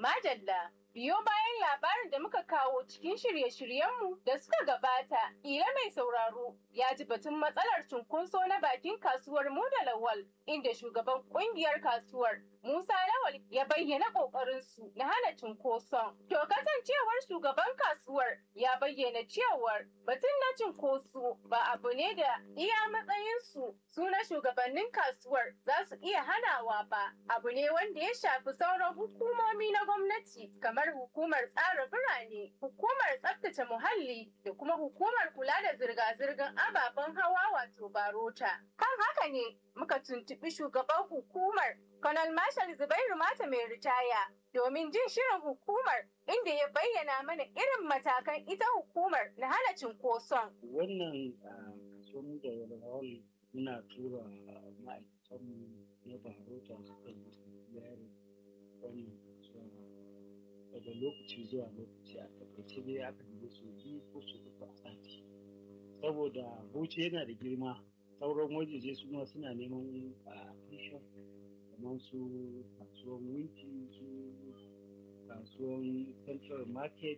Madalla. Biyo bayan labarin da muka kawo cikin shirye-shiryenmu da suka gabata, ƙila mai sauraro ya ji batun matsalar cunkoso na bakin kasuwar mu da Lawal, inda shugaban ƙungiyar kasuwar Musa Lawal ya bayyana ƙoƙarinsu na hana cunkoson. To kasancewar shugaban kasuwar ya bayyana cewar batun na cunkoso ba abu ne da iya matsayinsu su na shugabannin kasuwar za su iya hanawa ba, abu ne wanda ya shafi sauran hukumomi na gwamnati kamar hukumar tsara birane, hukumar tsaftace muhalli da kuma hukumar kula da zirga-zirgar ababen hawa wato barota. Kan haka ne muka tuntuɓi shugaban hukumar Colonel Marshal Zubairu Mata mai ritaya domin jin shirin hukumar inda ya bayyana mana irin matakan ita hukumar na hana cinkoson. Wannan kasuwan da walwal muna tura ma'aikatanmu na barota su kan yari wannan kasuwa daga lokaci zuwa lokaci a takaice dai aka yi su biyu ko su uku a sati. Saboda Bauchi yana da girma sauran wajeje su ma suna neman a kamar su kasuwan winki su kasuwan central market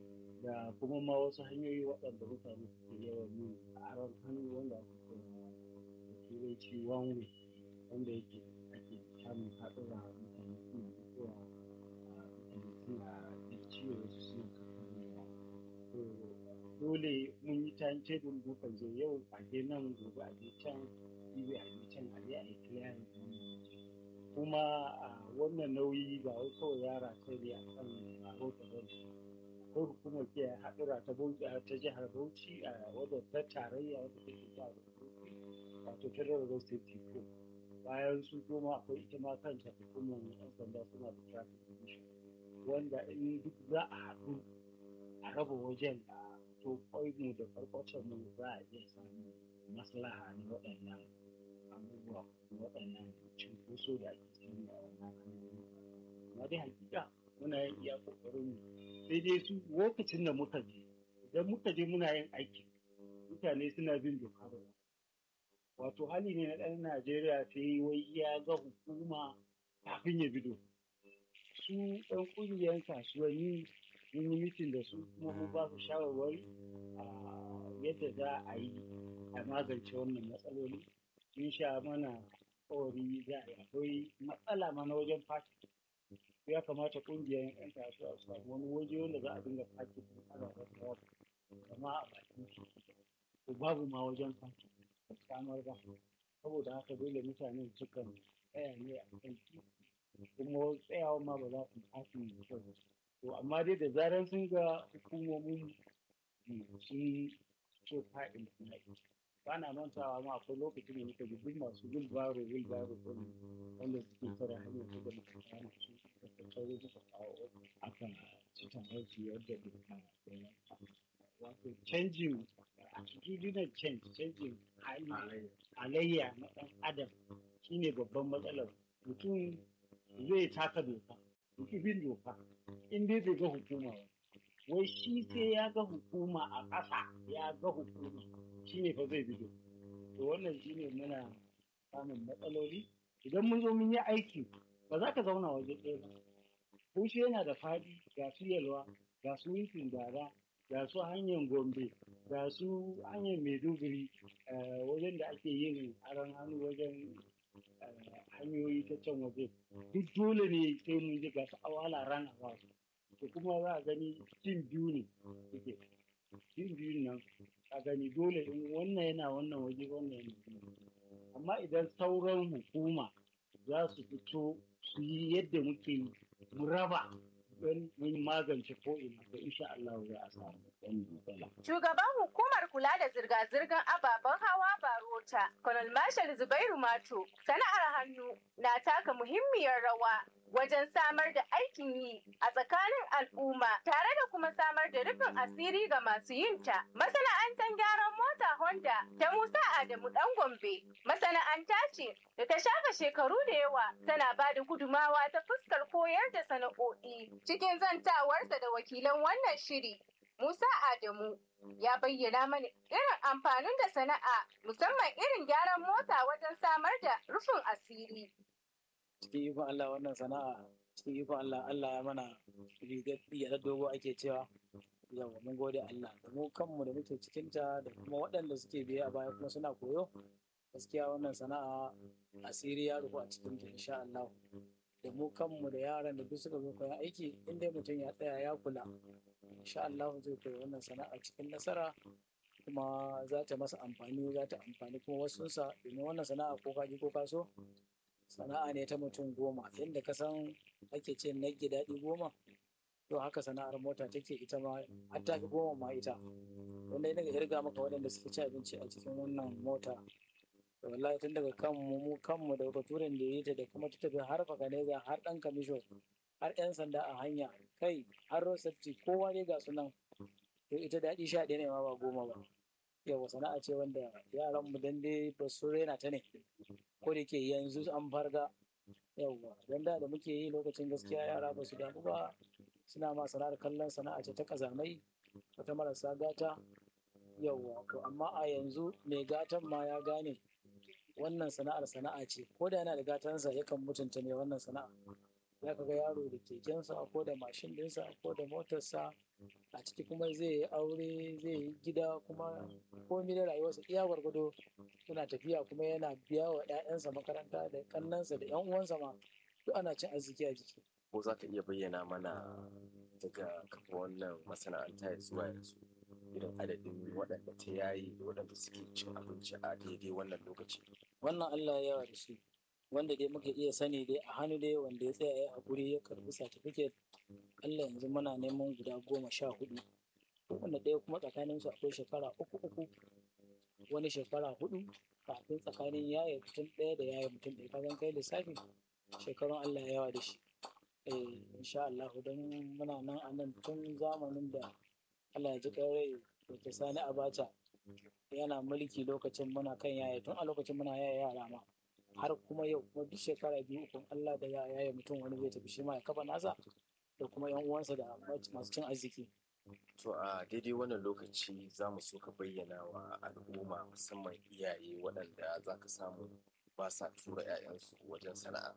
da kuma ma wasu hanyoyi waɗanda mutane suke yawan yin aron hannu wanda aka kira da turanci one way wanda yake ake samun haɗura mutane suna mutuwa mutane suna da ciwo wasu suna kafarewa to dole mun yi time table mukan je yau a je nan gobe a je can jibi a je can a je a yi clearing kuma a wannan nauyi ba wai kawai yara sai dai a kan rahoto ba akwai hukumar ke haɗura ta bauchi ta jihar bauchi a wadda ta tarayya wadda take jihar bauchi wato federal road safety co bayan su goma akwai ita ma kanta hukumar yan sanda suna da traffic commission wanda in duk za a haɗu a raba wajen a to mu da farkwacin mu za a iya samun maslaha na waɗannan abubuwa waɗannan cunkoso da ake samu a wannan hanyoyi amma dai hakika muna yin iya ƙoƙarin mu sai dai su lokacin da muka je idan muka je muna yin aiki mutane suna bin doka da wato hali ne na ɗan najeriya sai wai ya ga hukuma kafin ya bi doka su ɗan ƙungiyar kasuwanni mun yi mitin da su kuma mun ba su shawarwari a yadda za a yi a magance wannan matsaloli sun sha mana kawari za a yi akwai matsala mana wajen fati ya kamata kungiyar yan kasuwa su samu wani waje wanda za a dinga fati ana da kawo kama a bakin su to babu ma wajen fati ba samar ba saboda haka dole mutanen sukan tsaya ne a kan titi kuma tsayawa ma ba za su fati mai kyau to amma dai da zarar sun ga hukumomin sun so fa'in suna ba na mantawa ma akwai lokacin da muka ji duk masu wilbaro wilbaro ɗin wanda suke tara hanyar su da muka kama su da sauri muka kawo aka ci taron su yadda duka wato canjin attitudinal change canjin halayya na ɗan adam shine babban matsalar mutum zai taka doka mutum bin doka in dai bai ga hukuma ba wai shi sai ya ga hukuma a ƙasa ya ga hukuma shi ne fa zai bido to wannan shi ne muna samun matsaloli idan mun zo mun yi aiki ba za ka zauna waje ɗaya ba kushe yana da faɗi ga su yalwa ga su yankin gara ga su hanyar gombe ga su hanyar maiduguri wajen da ake yin aron hannu wajen hanyoyi ta can waje duk dole ne sai mun ji ga su awala ran a to kuma za a gani cin biyu ne suke cin biyu nan a gani dole in wannan yana wannan waje wannan yana amma idan sauran hukuma za su fito su yi yadda muke yi mu raba don mun magance ko ina da insha Allah za a samu ɗan matsala. Shugaban hukumar kula da zirga-zirgar ababen hawa Barota, Colonel Marshal Zubairu Mato, sana'ar hannu na taka muhimmiyar rawa wajen samar da aikin yi a tsakanin al'umma tare da kuma samar da rufin asiri ga masu yinta. Masana'antar gyaran mota Honda ta Musa Adamu Dan Gombe masana'anta ce da ta shafa shekaru da yawa tana ba da gudumawa ta fuskar koyar da sana'o'i cikin zantawarsa da wakilan wannan shiri. Musa Adamu ya bayyana mana irin amfanin da sana'a musamman irin gyaran mota wajen samar da rufin asiri. cikin ikon Allah wannan sana'a cikin ikon Allah Allah ya mana rigar rigar dogo ake cewa yawa mun gode Allah da mu kanmu da muke cikinta da kuma waɗanda suke biye a baya kuma suna koyo gaskiya wannan sana'a asiri ya rufu a cikin ta insha Allah da mu kanmu da yaran da duk suka zo koyan aiki in dai mutum ya tsaya ya kula insha Allah zai koyi wannan sana'a cikin nasara kuma za ta masa amfani za ta amfani kuma wasunsa domin wannan sana'a ko kaji ko kaso sana'a ne ta mutum goma inda ka san ake ce nage daɗi goma to haka sana'ar mota take ita ma har ta fi goma ma ita wanda ina ga irga maka waɗanda suka ci abinci a cikin wannan mota to wallahi tun daga kanmu mu kanmu da baturen da yi ta da kuma ta tafi har fakaneza har ɗan kamisho har 'yan sanda a hanya kai har rosatti kowa ne ga sunan to ita daɗi sha ɗaya ne ma ba goma ba yawa sana'a ce wanda yaran mu dan dai ba su rena ta ne ko da ke yanzu an farga yawa dan da da muke yi lokacin gaskiya yara ba su damu ba suna ma sana'ar kallon sana'a ce ta kazamai wata marasa gata yawa to amma a yanzu mai gatan ma ya gane wannan sana'ar sana'a ce ko da yana da gatansa yakan mutunta mai wannan sana'a za ka ga yaro da kekensa ko da mashin ɗinsa ko da motarsa a ciki kuma zai yi aure zai yi gida kuma komai da rayuwarsa iya gwargwado suna tafiya kuma yana biya wa 'ya'yansa makaranta da kannansa da 'yan uwansa ma duk ana cin arziki a jiki ko za ka iya bayyana mana daga kafa wannan masana'anta ya zuwa yanzu irin adadin waɗanda ta yayi da waɗanda suke cin abinci a daidai wannan lokaci wannan Allah ya yawa da su wanda dai muka iya sani dai a hannu dai wanda ya tsaya ya haƙuri ya karɓi certificate Allah yanzu muna neman guda goma sha hudu wanda ɗaya kuma tsakanin su akwai shekara uku uku wani shekara hudu kafin tsakanin yaya mutum ɗaya da yaya mutum ɗaya kagan kai lissafi shekarun Allah ya yawa da shi eh insha Allah don muna nan a nan tun zamanin da Allah ya ji rai da Sani Abacha yana mulki lokacin muna kan yaya tun a lokacin muna yaya yara ma har kuma yau kuma duk shekara biyu ukun Allah da ya yaya mutum wani zai tafi shi ma ya kafa nasa da kuma yan uwansa da masu cin arziki to a daidai wannan lokaci za mu so ka bayyana wa al'umma musamman iyaye waɗanda za ka samu ba sa tura 'ya'yansu wajen sana'a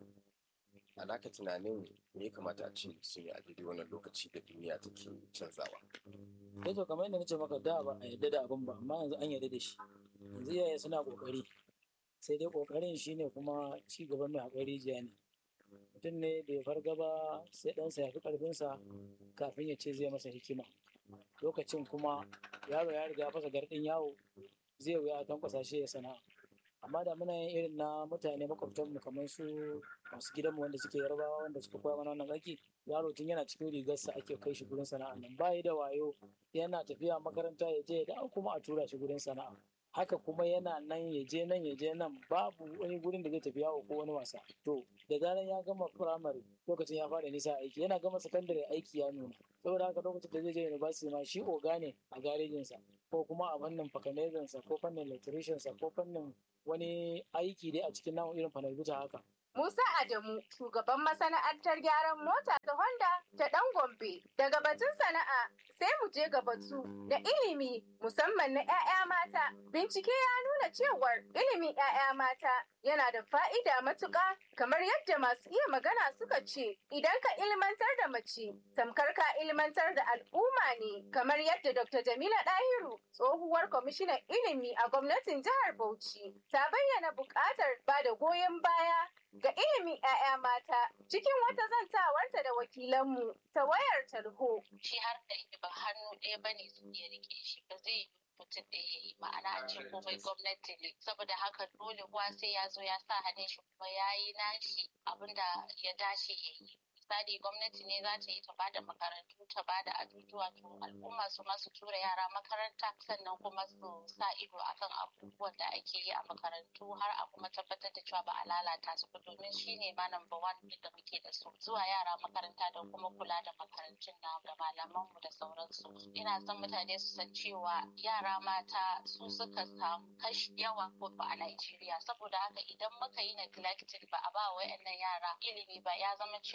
a naka tunanin me ya kamata a ce sun yi a daidai wannan lokaci da duniya take canzawa sai to kamar yadda nace maka da ba a yarda da abin ba amma yanzu an yarda da shi yanzu iyaye suna kokari sai dai kokarin shine kuma ci gaban mai haƙari jiya ne mutum ne bai farga ba sai ɗansa ya fi ƙarfinsa kafin ya ce zai masa hikima lokacin kuma yaro ya riga fasa garɗin yawo zai wuya a tankwasa shi ya sana'a amma da muna yin irin na mutane makwabtanmu kamar su masu gidanmu wanda suke yarbawa wanda suka koya mana wannan aiki yaro tun yana cikin rigarsa ake kai shi gurin sana'a nan bayi da wayo yana tafiya makaranta ya je ya dawo kuma a tura shi gurin sana'a haka kuma yana nan ya je nan ya je nan babu wani gurin da zai tafi yawo ko wani wasa to da zaran ya gama firamare lokacin ya fara nisa aiki yana gama sakandare aiki ya nuna saboda haka lokacin da zai je university ma shi oga ne a garejinsa ko kuma a fannin fakanezansa ko fannin electriciansa ko fannin wani aiki dai a cikin namun irin fanalbita haka Musa Adamu, shugaban masana'antar gyaran mota ta Honda ta ɗan Gombe. Daga batun sana'a sai mu je ga batu da ilimi musamman na 'ya'ya mata. Bincike ya nuna cewar ilimin 'ya'ya mata yana da fa'ida matuƙa kamar yadda masu iya magana suka ce idan ka ilmantar da mace tamkar ka ilmantar da al'umma ne kamar yadda Dr. Jamila Dahiru tsohuwar kwamishinan ilimi a gwamnatin jihar Bauchi ta bayyana buƙatar ba da goyon baya ga ilimin 'ya'ya mata cikin wata zantawarta da wakilanmu ta wayar tarho. Shi har da ba hannu ɗaya ba ne su iya rike shi ba zai yi mutum ɗaya ya yi ma'ana a ce komai gwamnati ne saboda haka dole kuwa sai ya zo ya sa hannun shi kuma ya yi nashi abin da ya dace ya yi. misali gwamnati ne za ta yi ta bada makarantu ta bada ajujuwa to al'umma su ma su tura yara makaranta sannan kuma su sa ido akan abubuwan da ake yi a makarantu har a kuma tabbatar da cewa ba a lalata su ba domin shine ma number one da muke da su zuwa yara makaranta da kuma kula da makarantun na da malaman mu da sauransu ina son mutane su san cewa yara mata su suka samu kashi yawa ko a Najeriya saboda haka idan muka yi neglected ba a ba wa yara ilimi ba ya zama cewa ke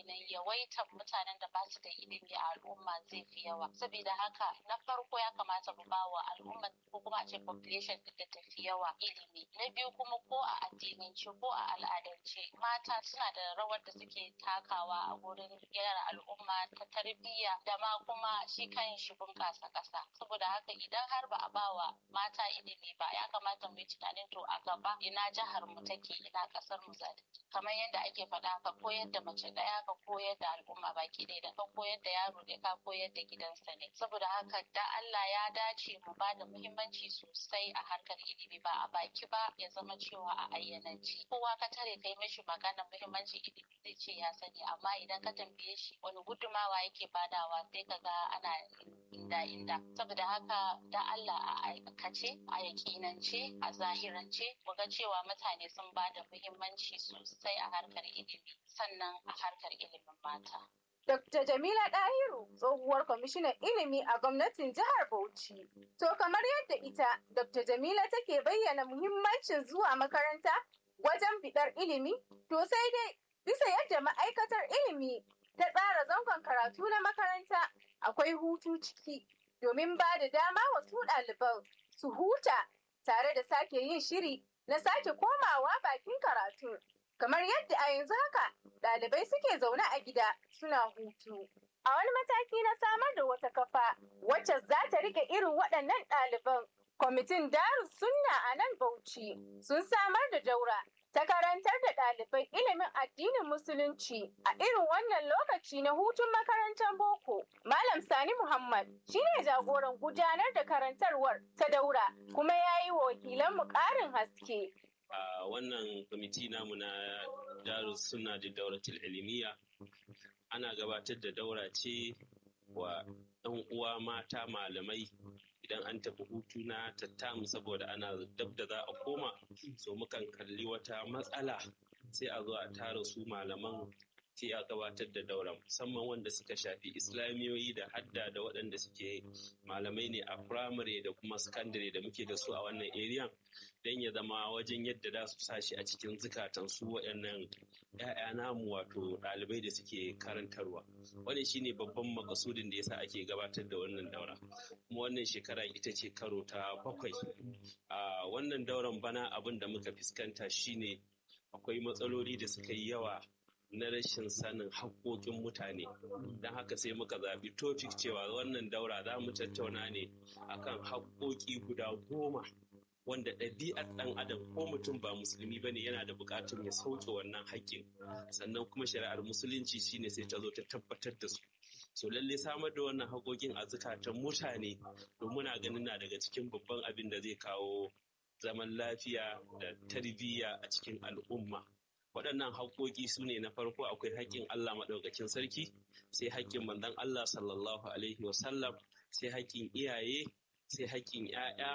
kenan yawaitar mutanen da ba su da ilimi a al'umma zai fi yawa saboda haka na farko ya kamata mu ba wa al'umma ko kuma a ce population din da tafi yawa ilimi na biyu kuma ko a addinance ko a al'adance mata suna da rawar da suke takawa a gurin gyara al'umma ta tarbiyya da ma kuma shi kan shi bunƙasa ƙasa saboda haka idan har ba a ba wa mata ilimi ba ya kamata mu yi tunanin to a gaba ina jihar mu take ina ƙasar mu za ta kamar yadda ake faɗa ka koyar da mace ɗaya ka koyar da al'umma baki ɗaya da ka koyar da yaro ɗaya ka koyar da gidansa ne saboda haka da Allah ya dace mu ba da muhimmanci sosai a harkar ilimi ba a baki ba ya zama cewa a ayyananci kowa ka tare kai mishi magana muhimmanci ilimi zai ce ya sani amma idan ka tambaye shi wani gudumawa yake badawa sai ka ga ana inda inda saboda haka da Allah a aikace a yakinance a zahirance mu ga cewa mutane sun ba da muhimmanci sosai a harkar ilimi sannan a harkar ilimin mata Dr. Jamila Dahiru, tsohuwar kwamishinan ilimi a gwamnatin jihar Bauchi. To kamar yadda ita, Dr. Jamila take bayyana muhimmancin zuwa makaranta wajen bidar ilimi, to sai dai bisa yadda ma'aikatar ilimi ta tsara zangon karatu na makaranta akwai hutu ciki domin ba da dama wa su ɗaliban su huta tare da sake yin shiri na sake komawa bakin karatu. kamar yadda a yanzu haka ɗalibai suke zaune a gida suna hutu. A wani mataki na samar da wata kafa wacce za ta rike irin waɗannan ɗaliban, kwamitin Darus Sunna a nan Bauchi sun samar da daura ta karantar da ɗalibai ilimin addinin Musulunci a irin wannan lokaci na hutun makarantar boko. Malam Sani Muhammad shine jagoran gudanar da karantarwar ta daura kuma ya yi wa wakilanmu ƙarin haske. a wannan kwamiti namu na darus suna da dauratul ilmiya ana gabatar da daura ce wa ɗan uwa mata malamai idan an tafi hutu na tattamu saboda ana dab da za a koma so mukan kalli wata matsala sai a zo a tara su malaman sai a gabatar da daura musamman wanda suka shafi islamiyoyi da hadda da waɗanda suke malamai ne a firamare da kuma sakandare da muke da su a wannan area don ya zama wajen yadda za su sashi a cikin zukatan su waɗannan ‘ya'ya namu wato ɗalibai da suke karantarwa wannan shine babban makasudin da yasa ake gabatar da wannan daura kuma wannan shekara ita ce karo ta bakwai a wannan dauran bana abin da muka fuskanta shine akwai matsaloli da suka yi yawa na rashin sanin haƙoƙin mutane don haka sai muka zaɓi topic cewa wannan daura za mu tattauna ne akan haƙoƙi guda goma wanda ɗabi'ar ɗan adam ko mutum ba musulmi bane yana da buƙatar ya sauke wannan haƙƙin sannan kuma shari'ar musulunci shine sai ta zo ta tabbatar da su so lalle samar da wannan haƙoƙin a zukatan mutane to muna ganin na daga cikin babban abin da zai kawo zaman lafiya da tarbiyya a cikin al'umma waɗannan haƙoƙi su ne na farko akwai haƙƙin Allah maɗaukakin sarki sai haƙƙin manzon Allah sallallahu alaihi wasallam sai haƙƙin iyaye sai haƙƙin ‘ya'ya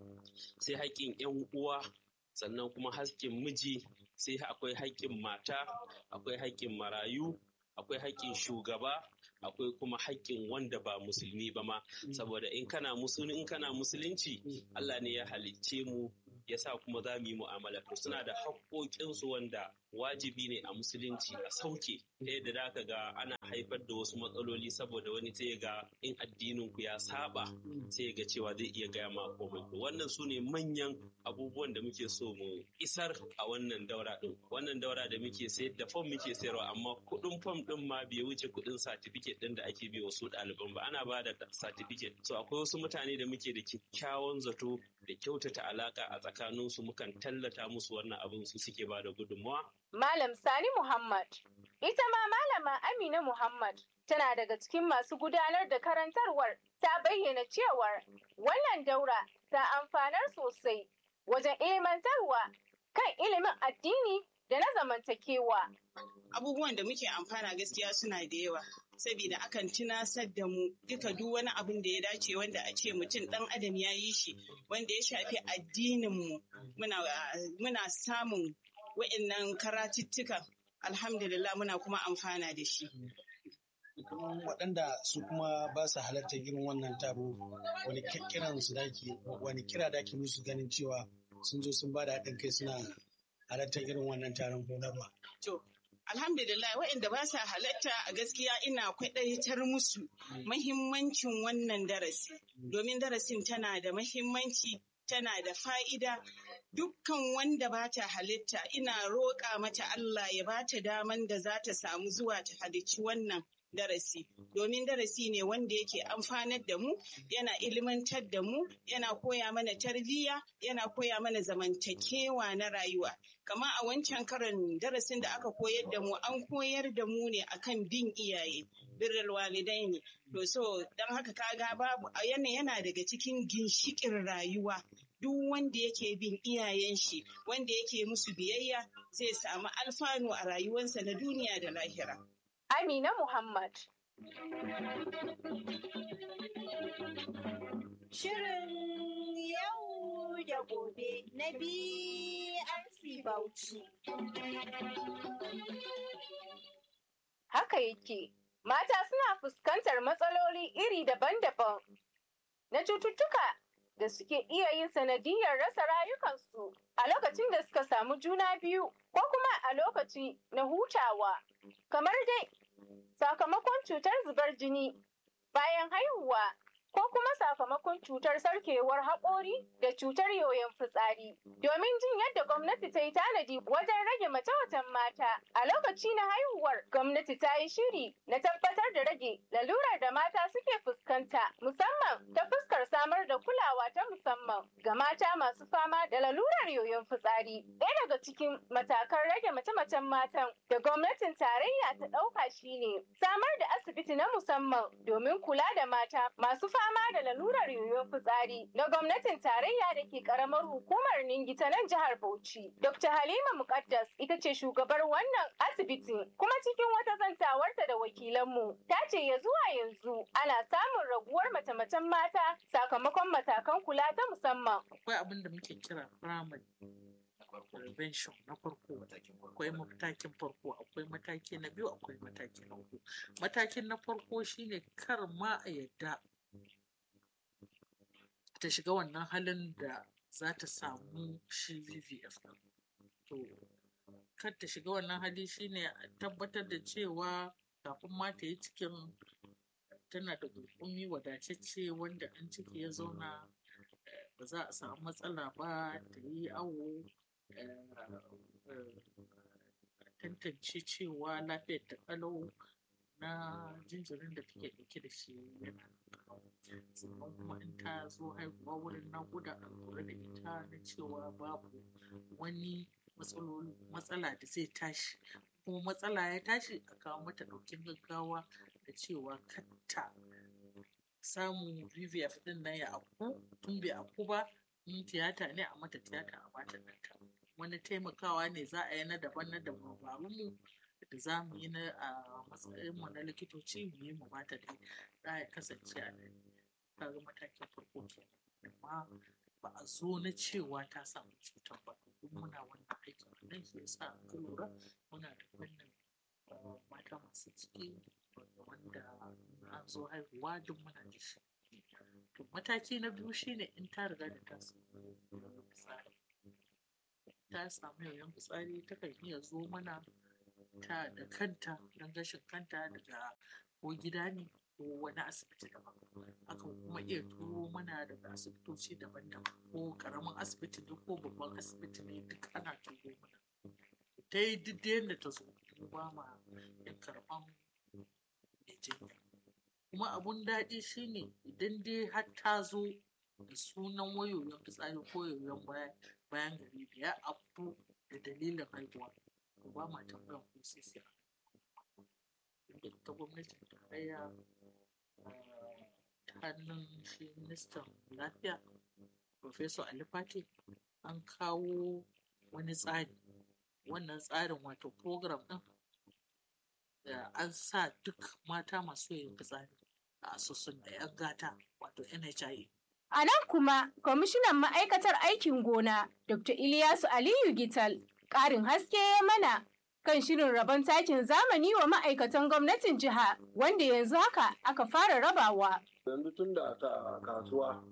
sai haƙƙin ‘yan uwa sannan kuma haƙƙin miji sai akwai haƙƙin mata akwai haƙƙin marayu akwai haƙƙin shugaba akwai kuma haƙƙin wanda ba musulmi ba ma saboda in kana musulmi in kana musulunci Allah ne ya halicce mu ya sa kuma za mu yi mu'amala to suna da haƙoƙinsu wanda wajibi ne a musulunci a sauke ta yadda za ka ga ana haifar da wasu matsaloli saboda wani sai ga in addinin ku ya saba sai ga cewa zai iya gaya ma komai wannan su ne manyan abubuwan da muke so mu isar a wannan daura din wannan daura da muke sayar da fom muke sayarwa amma kuɗin fom din ma bai wuce kuɗin satifiket din da ake bi wasu ɗaliban ba ana ba da satifiket so akwai wasu mutane da muke da kyakkyawan zato da kyautata alaka a tsakaninsu mukan tallata musu wannan abin su suke ba da gudunmawa Malam Sani Muhammad. Ita ma Malama Amina Muhammad tana daga cikin masu gudanar da karantarwar ta bayyana cewar wannan daura ta amfanar sosai wajen ilmantarwa kan ilimin addini da na zamantakewa. Abubuwan da muke amfana gaskiya suna da yawa. Saboda akan tunasar da mu duka duk wani abin da ya dace wanda a ce mutum ɗan adam ya yi shi wanda ya shafi addininmu muna samun wa'innan karatuttukan alhamdulillah muna kuma amfana da shi. waɗanda su kuma ba su halartar irin wannan taro wani kiran su dake wani kira dake musu ganin cewa sun zo sun ba da haɗin kai suna halartar irin wannan taron horarwa. To, Alhamdulillah waɗanda ba sa halatta a gaskiya ina kwaɗaitar musu mahimmancin wannan darasi. Domin darasin tana da mahimmanci, tana da fa'ida. Dukkan wanda ba ta halitta ina roƙa mata Allah ya ba ta daman da za ta samu zuwa ta halicci wannan darasi. Domin darasi ne wanda yake amfanar da mu, yana ilimantar da mu, yana koya mana tarbiyya, yana koya mana zamantakewa na rayuwa. Kama a wancan karan darasin da aka koyar da mu, an koyar da mu ne akan bin iyaye. Birrul walidai ne. To so don haka kaga babu yana yana daga cikin ginshiƙin rayuwa. Duk wanda yake bin iyayen shi, wanda yake musu biyayya, zai samu alfanu a rayuwarsa na duniya da lahira. Amina Muhammad. Shirin yau da gobe na BRC Bauchi. Haka yake, mata suna fuskantar matsaloli iri daban-daban na cututtuka da suke iya yin sanadiyar rasa rayukansu a lokacin da suka samu juna biyu ko kuma a lokaci na hutawa. Kamar dai sakamakon cutar zubar jini bayan haihuwa ko kuma sakamakon cutar sarkewar haƙori da cutar yoyon fitsari. Domin jin yadda gwamnati ta yi tanadi wajen rage mace-macen mata a lokaci na haihuwar gwamnati ta yi shiri na tabbatar da rage lalurar da mata suke fuskanta musamman ta fuskar samar da kulawa ta musamman ga mata masu fama da lalurar yoyon fitsari. Ɗaya daga cikin matakan rage mace-macen matan da gwamnatin tarayya ta ɗauka shine samar da asibiti na musamman domin kula da mata masu fama da lalurar yoyon fitsari na gwamnatin tarayya da ke karamar hukumar Ningi ta nan jihar Bauchi. Dr. Halima Mukaddas ita ce shugabar wannan asibiti kuma cikin wata zantawarta da wakilanmu ta ce ya zuwa yanzu ana samun raguwar mace-macen mata sakamakon matakan kula ta musamman. akwai abin da muke kira primary prevention na farko akwai matakin farko akwai mataki na biyu akwai mataki na uku matakin na farko shine kar ma a yadda ta shiga wannan halin da za ta samu shi VVF ɗin. to kar ta shiga wannan hali shine a tabbatar da cewa kafin ma ta yi cikin tana da gurgumi wadatacce wanda an ciki ya zauna eh, ba za a samu matsala ba ta yi awo eh, eh, a tantance cewa lafiyar ta kalau na jinjirin da take ɗauke da shi yana kalau sannan kuma in ta zo haihuwa wurin naƙuda a lura da ita na cewa babu wani matsaloli matsala da zai tashi kuma matsala ya tashi a kawo mata ɗaukin gaggawa da cewa katta samu VVF ɗin nan ya afku tun bai afku ba in tiyata ne a mata tiyata a bata ɗanta wani taimakawa ne za a yi na daban na dabarun mu da za mu yi na a matsayin mu na likitoci mu yi mu bata dai za ya kasance a nan kaga matakin farko kenan amma ba a zo na cewa ta samu cutar ba duk muna wannan aikin a nan shi yasa ka lura muna da fannin uh, mata masu ciki wanda an zo haihuwa duk muna da shi to mataki na biyu shine in ta riga da ta samu yoyon fitsari ta samu yoyon fitsari takan iya zo mana ta da kanta don gashin kanta daga ko gida ne ko wani asibiti daban akan kuma iya turo mana daga asibitoci daban-daban ko karamin asibiti ne ko babban asibiti ne duk ana turo mana ta yi duk da yadda ta zo mu ba ma yin karɓan mai jinya kuma abun daɗi shine idan dai har ta zo da sunan wayoyin fitsari ko yoyon baya- bayan gari da ya abu da dalilin haihuwa to ba ma tambayan ko sai sai inda ta gwamnatin tarayya ah, ta hannun shi ministan lafiya Professor Ali Fati an kawo wani tsari wannan tsarin wato program ɗin da an sa duk mata masu yin fitsari a asusun da 'yan gata wato NHIA A nan kuma, kwamishinan ma'aikatar aikin gona, Dr. Ilyasu Aliyu Gital, ƙarin haske ya mana kan shirin rabon takin zamani wa ma'aikatan gwamnatin jiha, wanda yanzu haka aka fara rabawa. yanzu tun da ta kasuwa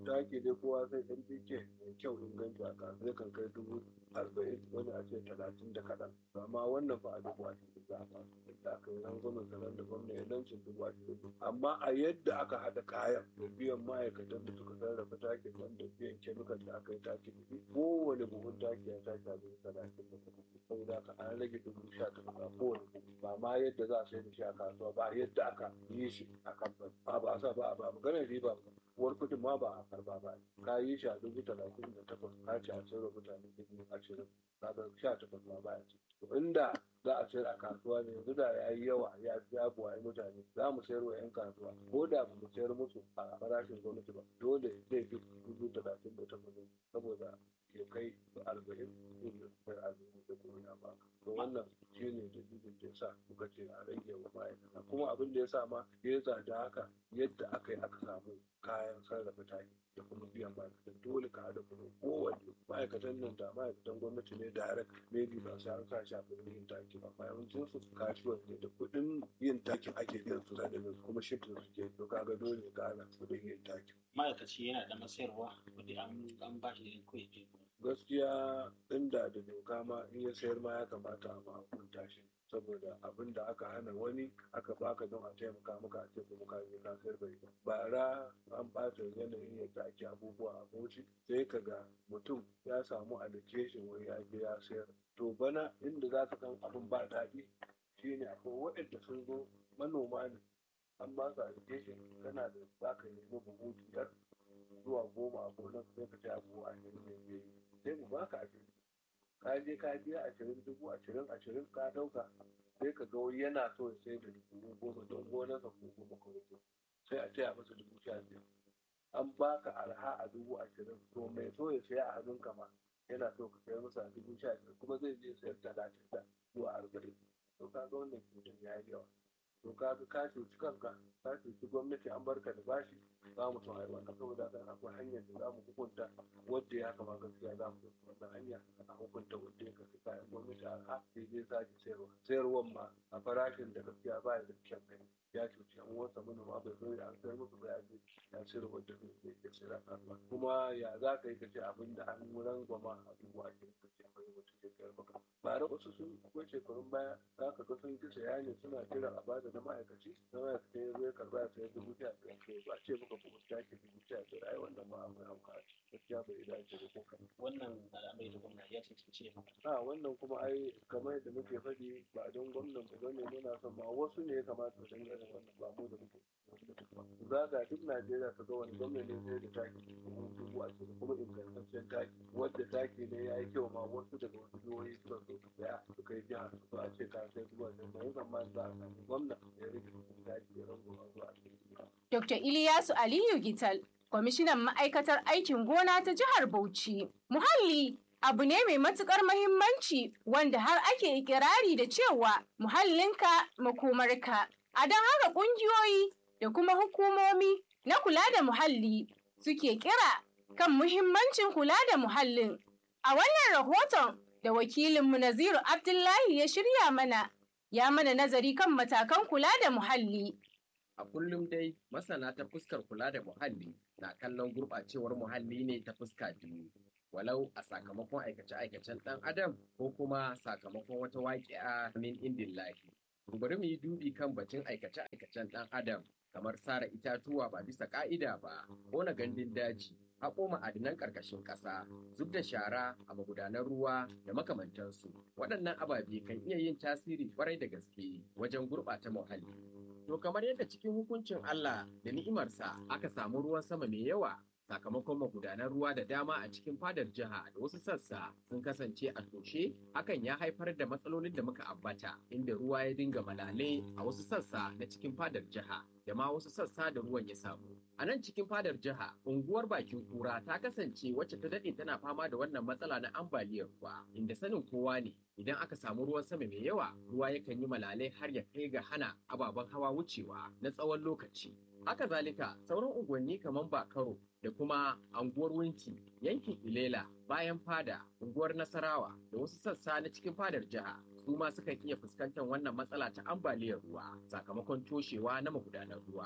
taki dai kowa sai NPK mai kyau inganci a kan zai kan kai dubu arba'in wani a ce talatin da kaɗan amma wannan ba a dubu ashirin za a fasu da aka yi rangwamen sanar da gwamna ya lancin dubu ashirin amma a yadda aka haɗa kayan da biyan ma'aikatan da suka sarrafa takin nan da biyan kemikal da aka yi takin da shi kowane buhun taki ya tashi a dubu talatin da takwas saboda haka an rage dubu sha takwas a kowane buhu ba ma yadda za a sai da shi a kasuwa ba yadda aka yi shi a kamfani ba ba a sa ba a ba maganar riba ba uwar kudin ma ba a karba ba ka yi shi a dubu talatin da takwas ka ce a sayarwa mutane dubu ashirin kaga sha takwas ma baya ci to inda za a sayar a kasuwa ne yanzu da ya yi yawa ya ya buwaye mutane za mu sayar wa 'yan kasuwa ko da ba mu sayar musu a farashin gwamnati ba dole zai fi dubu talatin da takwas saboda ya kai arba'in ko kai arba'in da kuma ba to wannan shi ne dalilin da ya sa muka ce a rage wa ma'aikata kuma abin da ya sa ma ya tsada haka yadda aka yi aka samu kayan sarrafa taki da kuma biyan ma'aikatan dole ka haɗa kuma kowanne ma'aikatan nan da ma'aikatan gwamnati ne direct maybe ba su an sa shi a kuɗin yin taki ba yawancin su kasuwan ne da kuɗin yin takin ake biyan su da kuma shiftin su ke to kaga dole ka hana kuɗin yin taki. ma'aikaci yana da masayarwa wanda an ba shi da kawai gaskiya inda da doka ma in ya sayar ma ya kamata a hukunta shi saboda abin da aka hana wani aka baka don a taimaka maka a ce kuma ka je ka sayar bai ba bara an bata yanayin yadda ake abubuwa a bauchi sai ka ga mutum ya samu allocation wani ya je ya sayar to bana inda za ka san abin ba daɗi shine akwai waɗanda sun zo manoma ne an ba su allocation kana da za ka nemi buhu biyar zuwa goma a gonar sai ka ce abu a ne sai mu baka ashirin ka je ka biya ashirin dubu ashirin ashirin ka dauka sai ka ga wani yana so ya sai da dubu goma don gonarsa ko goma kawai sai a taya masa dubu sha biyar an baka arha a dubu ashirin to mai so ya saya a hannunka ma yana so ka sayar masa a dubu sha biyar kuma zai je sayar talatin da zuwa arba'in to ka ga wannan cutar ya yi yawa to ka ga ka cuci kanka ka cuci gwamnati an barka da bashi za mu tun aiwa saboda haka akwai hanyar da za mu hukunta wadda ya kama gaskiya za mu ɗauki wannan hanya a hukunta wadda ya kasi kayan gwamnati a ha sai zai sake sayarwa sayarwan ma a farashin da gaskiya ba da kyan gani ya cuci an wasa manoma bai zo ya sayar musu ba ya je ya sayar wadda zai zai ya sayar a kasuwa kuma ya za ka yi ka ce abin da an rangwama a dubu ashirin ka ce akwai wata ke sayar maka bara wasu sun akwai shekarun baya za ka ga sun ki saya ne suna jiran a bada na ma'aikaci na ma'aikaci ya zo ya karba ya sayar dubu sha biyar to ba a ce maka bugun taki dubu sha biyar ai wannan ma akwai hauka gaskiya bai dace da ko kan wannan al'amari da gwamnati ya cancanci ya a wannan kuma ai kamar yadda muke faɗi ba don gwamnan ba bane muna son ma wasu ne ya kamata su dinga yin wannan ba mu da muke zaga duk Najeriya ka ga wani gwamna ne sai da taki dubu a cikin kuma ingantaccen taki wadda taki ne ya yi kyau ma wasu daga wasu jihohi suka zo su saya su kai jiha su a ce ka sai zuwa da mai zaman za a sami gwamna ya rike taki ya rango zuwa cikin Dr. Iliyasu Aliyu Gital, kwamishinan ma'aikatar aikin gona ta jihar Bauchi. Muhalli abu ne mai matukar mahimmanci wanda har ake ikirari da cewa muhallinka makomarka. A don haka ƙungiyoyi da kuma hukumomi na kula da muhalli suke kira kan muhimmancin kula da muhallin. A wannan rahoton da wakilinmu Naziru Abdullahi ya shirya mana, ya mana nazari kan matakan kula da muhalli. A kullum dai masana ta fuskar kula da muhalli na kallon gurɓacewar muhalli ne ta fuska biyu. Walau a sakamakon aikace-aikacen ɗan adam ko kuma sakamakon wata waƙi'a min indin lahi. Bari mu yi dubi kan batun aikace-aikacen ɗan adam kamar sara itatuwa ba bisa ƙa'ida ba, ƙona gandun daji, haƙo ma'adinan ƙarƙashin ƙasa, zub da shara a magudanan ruwa da makamantansu. Waɗannan ababe kan iya yin tasiri ƙwarai da gaske wajen gurɓata muhalli. To kamar yadda cikin hukuncin Allah da ni'imarsa aka samu ruwan sama mai yawa sakamakon magudanan ruwa da dama a cikin fadar jiha da wasu sassa sun kasance a toshe hakan ya haifar da matsalolin da muka ambata inda ruwa ya dinga malale a wasu sassa na cikin fadar jiha da ma wasu sassa da ruwan ya samu. A nan cikin fadar jiha, unguwar bakin kura ta kasance wacce ta daɗe tana fama da wannan matsala na ambaliyar ruwa, inda sanin kowa ne idan aka samu ruwan sama mai yawa, ruwa yakan yi malalai har ya kai ga hana ababen hawa wucewa na tsawon lokaci. Haka zalika, sauran unguwanni kamar Bakaro da kuma anguwar Winti, yankin Ilela, bayan fada, unguwar Nasarawa da wasu sassa na cikin fadar jiha su ma sukan iya fuskantar wannan matsala ta ambaliyar ruwa sakamakon toshewa na magudanar ruwa.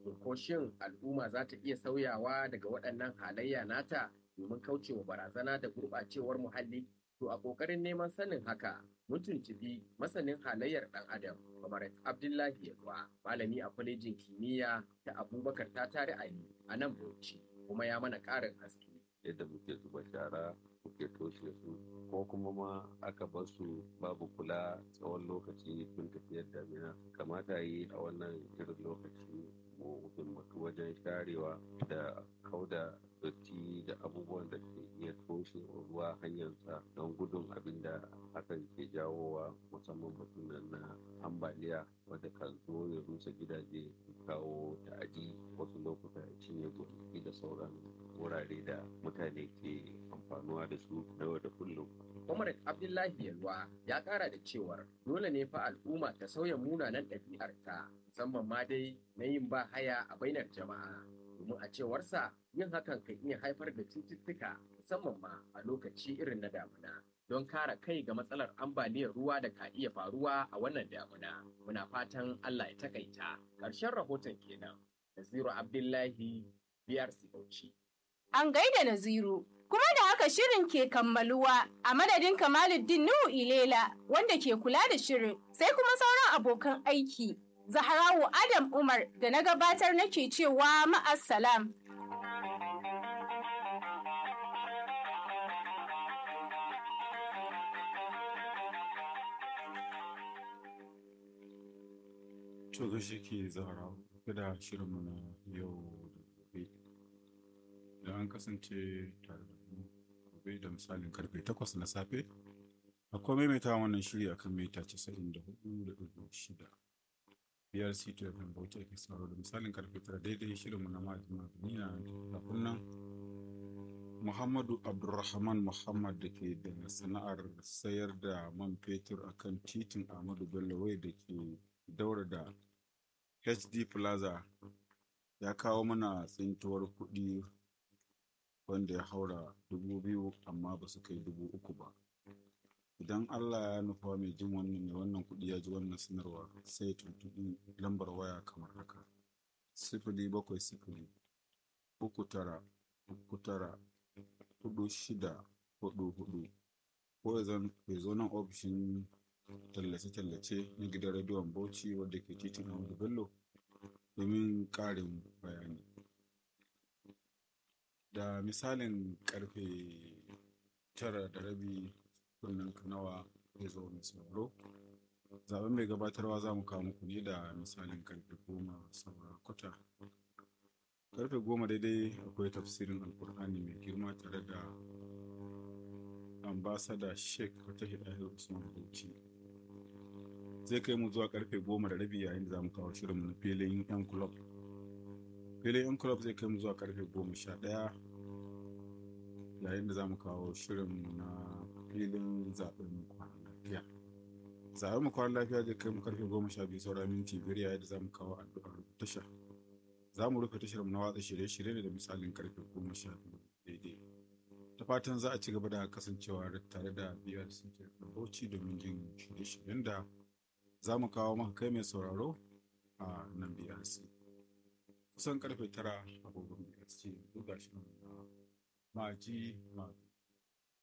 ko shin al'umma za ta iya sauyawa daga waɗannan halayya nata domin kaucewa barazana da gurɓacewar muhalli to a ƙoƙarin neman sanin haka mun tuntubi masanin halayyar ɗan adam kamar abdullahi yalwa malami a kwalejin kimiyya ta abubakar ta tare ali a nan bauchi kuma ya mana ƙarin haske yadda muke zuba shara muke toshe su ko kuma ma aka bar su babu kula tsawon lokaci tun tafiyar damina kamata yi a wannan irin lokaci mu himmatu wajen sharewa da kauda dotti da abubuwan da ke iya toshe ruwa hanyarsa don gudun abin da hakan ke jawowa musamman batun na ambaliya wadda kan zo ya rusa gidaje kawo ta'adi wasu lokuta ya cinye gonaki da sauran wurare da mutane ke amfanuwa da su na yau da kullum. Comrade Abdullahi Yalwa ya kara da cewar dole ne fa al'umma ta sauya munanan ɗabi'arta musamman ma dai na yin ba haya a bainar jama'a. Domin a cewarsa yin hakan kan iya haifar da cututtuka musamman ma a lokaci irin na damuna. Don kare kai ga matsalar ambaliyar ruwa da ka iya faruwa a wannan damuna. Muna fatan Allah ya takaita. Ƙarshen rahoton kenan. Naziru Abdullahi BRC Bauchi. An gaida Naziru. Kuma da haka shirin ke kammaluwa a madadin Kamaluddin Nuhu Ilela wanda ke kula da shirin sai kuma sauran abokan aiki. Zahrawu Adam Umar da na gabatar nake cewa ma'assalam. To gashi ke zahra da shirinmu na yau da gobe. Da an kasance tare da mu gobe da misalin karfe takwas na safe. Akwai maimaita wannan shiri akan mita casa'in da hudu da ɗigo shida. Biyar sito kan bauchi ake sauraro da misalin karfe tara daidai shirinmu na ma'ajin duniya kafin nan Muhammadu Abdulrahman Muhammad da ke da sana'ar sayar da man fetur akan titin Ahmadu Bello wai da ke daura da HD Plaza ya kawo mana tsintuwar kuɗi wanda ya haura dubu biyu amma ba su kai dubu uku ba. Idan Allah ya nufa mai jin wannan mai wannan kuɗi ya ji wannan sanarwa sai ya tuntuɓi lambar waya kamar haka. Sifili bakwai sifili uku tara uku tara hudu shida hudu hudu ko ya zo nan ofishin tallace-tallace na gidan rediyon Bauchi wadda ke titin Ahmadu Bello domin ƙarin bayani. Da misalin karfe tara da rabi kunnen kanawa zai zo mai sauraro. Zaben mai gabatarwa za mu kawo muku ne da misalin karfe goma saura kwata. Karfe goma daidai akwai tafsirin alkur'ani mai girma tare da ambasada sheikh wata hidayar usman bauchi zai kai mu zuwa karfe goma da rabi yayin da za mu kawo shirinmu na filin yan club filin yan club zai kai mu zuwa karfe goma sha ɗaya yayin da za mu kawo shirinmu na filin zaɓen kwanan lafiya zaɓen mu kwanan lafiya zai kai mu karfe goma sha biyu saura minti biyar yayin da za mu kawo addu'ar tasha za mu rufe tashar mu na watsa shirye-shirye ne da misalin karfe goma sha biyu daidai da fatan za a ci gaba da kasancewa tare da biyar da bauchi domin jin shirye-shiryen da za mu kawo maka kai mai sauraro a nan BRC. Kusan karfe tara agogon BRC duk gashi na ma'aji ma